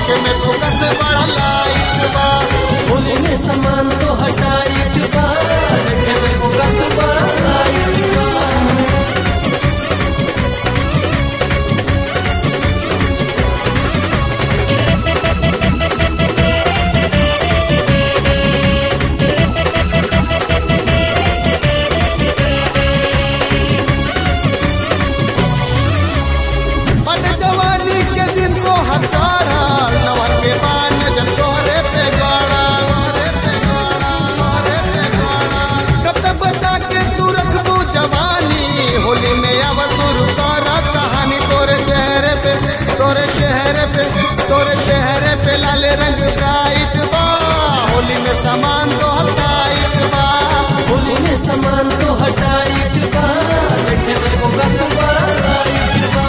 देखे में फोकस बड़ा लाइट बा होली में सामान तो हटाइट बा देखे में फोकस बड़ा लाइट बा बट जवानी के दिन तो हर चढ़ल नवर के बाद नजर तोहरे पे गड़ा तोहरे पे गड़ा तोहरे पे गड़ा कब तक बचा के तू रखबू जवानी होली में अब शुरू कर कहानी तोरे चेहरे पे तोरे चेहरे पे तोरे चेहरे पे लाल रंग ब्राइट बा होली में सामान तो टाइट बा होली में सामान तो हटाइट बा देखे में फोकस बड़ा लाइट बा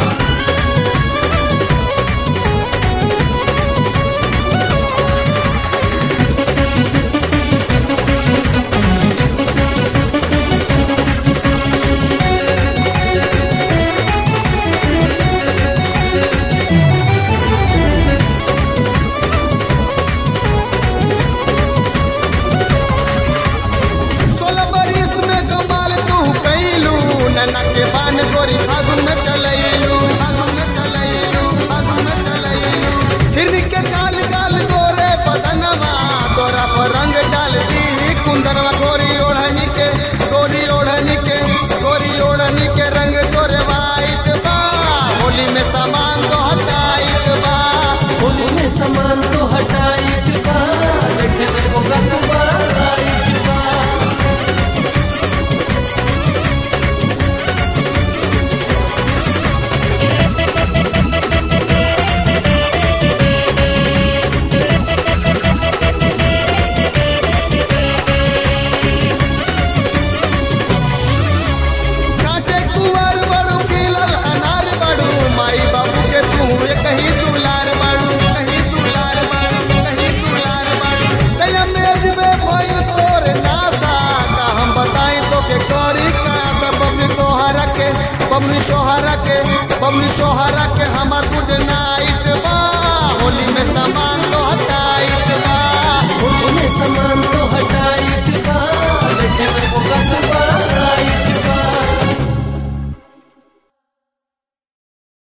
सोलह बरिस में कमाल तू कैलू नन्ना के बान गोरी फागुन में चलैलू फागुन में चलैलू फागुन में चलैलू हिरनी के चाल गाल गोरे बदनवा तोरा पर रंग डाल दी कुंदरवा गोरी ओढ़नी के गोरी ओढ़नी के गोरी ओढ़नी के रंग तोरे वाइट बा होली में सामान तो हटाइट बा होली में सामान तो हटाइट बा देखे में फोकस बड़ा लाइट बा काचे कुंवर बड़ू खिलल अनार बड़ू माई बाबू के तू एक ही दुलार बड़ू कहीं दुलार बड़ू कहीं दुलार बड़ू कया मेज में भइल तोर नासा का हम बताई तो के करी का सब बबनी तोहरा के बबनी तोहरा के बबनी तोहरा के हमार गुड नाइट